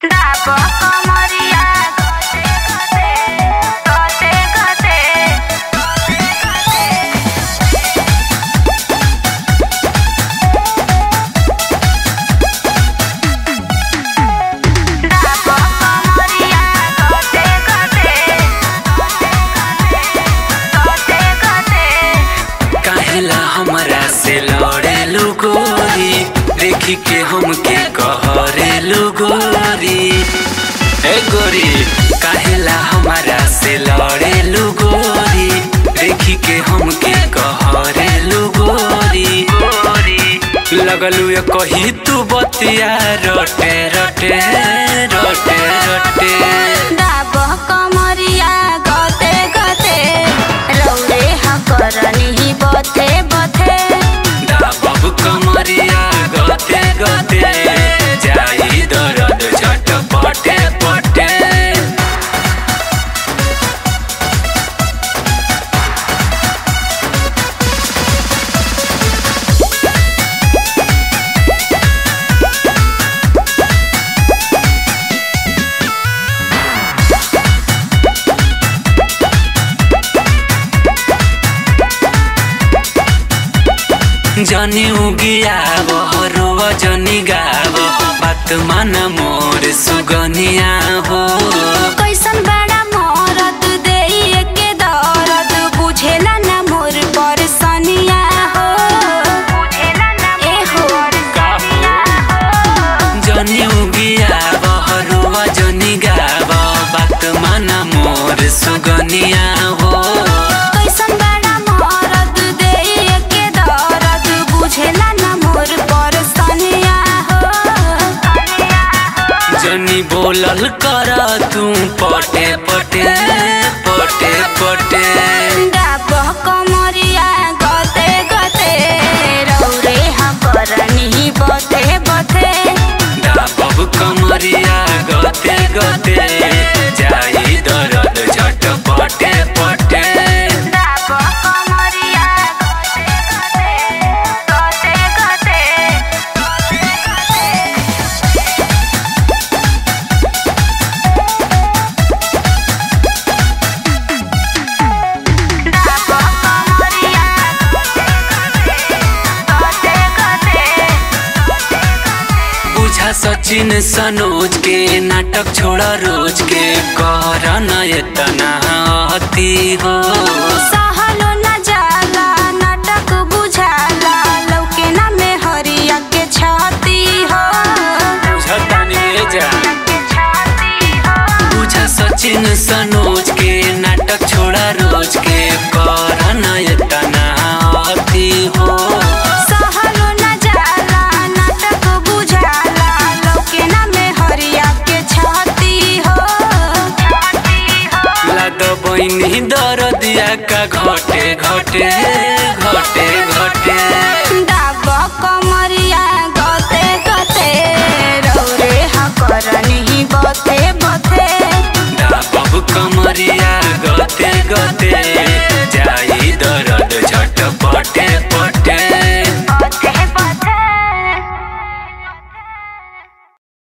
डाब कमरिया गते गते गते डाब कमरिया गते गते गते गते काहेला हमरा से लड़ेलु गोरी देखी के हमके कहरेलु गोरी ए गोरी काहेला हमरा से लड़ेलु गोरी देखी के हमके कहरेलु गोरी गोरी लगलु ये कही तू बतिया रटे रटे रटे रटे डाब कमरिया गते गते रौरे हकरनी बथे बथे बाबू कमरिया गते गते जाई दरद झट पटे पटे जनी उगियाब हरुव जनी गाब बात मान मोर सुगनिया हो कैसन बड़ा मरद देइए के दर्द बुझेला ना मोर परसनिया हो बुझेला ना ए हो जनी उगियाब हरुव जनी गाब बात मान मोर सुगनिया हो कैसन बड़ा मरद देइए के दर्द बुझेला ना मोर परसनिया हो जनी बोलल कर तू पटे पटे पटे पटे डाब कमरिया गते गते रौरे हकरनी बथे बथे बाबू कमरिया गते गते जाई दरद झट पटे पटे डाब कमरिया गते गते गते डाब कमरिया गते गते बुझा सचिन सनोज के नाटक छोड़ा रोज के कर न एतना अति हो सहलो न जाला नाटक बुझाला लौके ना में हरिया के छाती हो बुझतानी जा के छाती हो बुझा सचिन सनोज के नाटक छोड़ा रोज के कर न एतना अति हो सहलो न जाला नाटक बुझाला लौके ना में हरिया के छाती हो छाती हो लाद बहिनी दरदिया का घटे घटे घटे घटे डाब कमरिया गते गते रौरे हकरनी बथे बथे बाबू कमरिया गते गते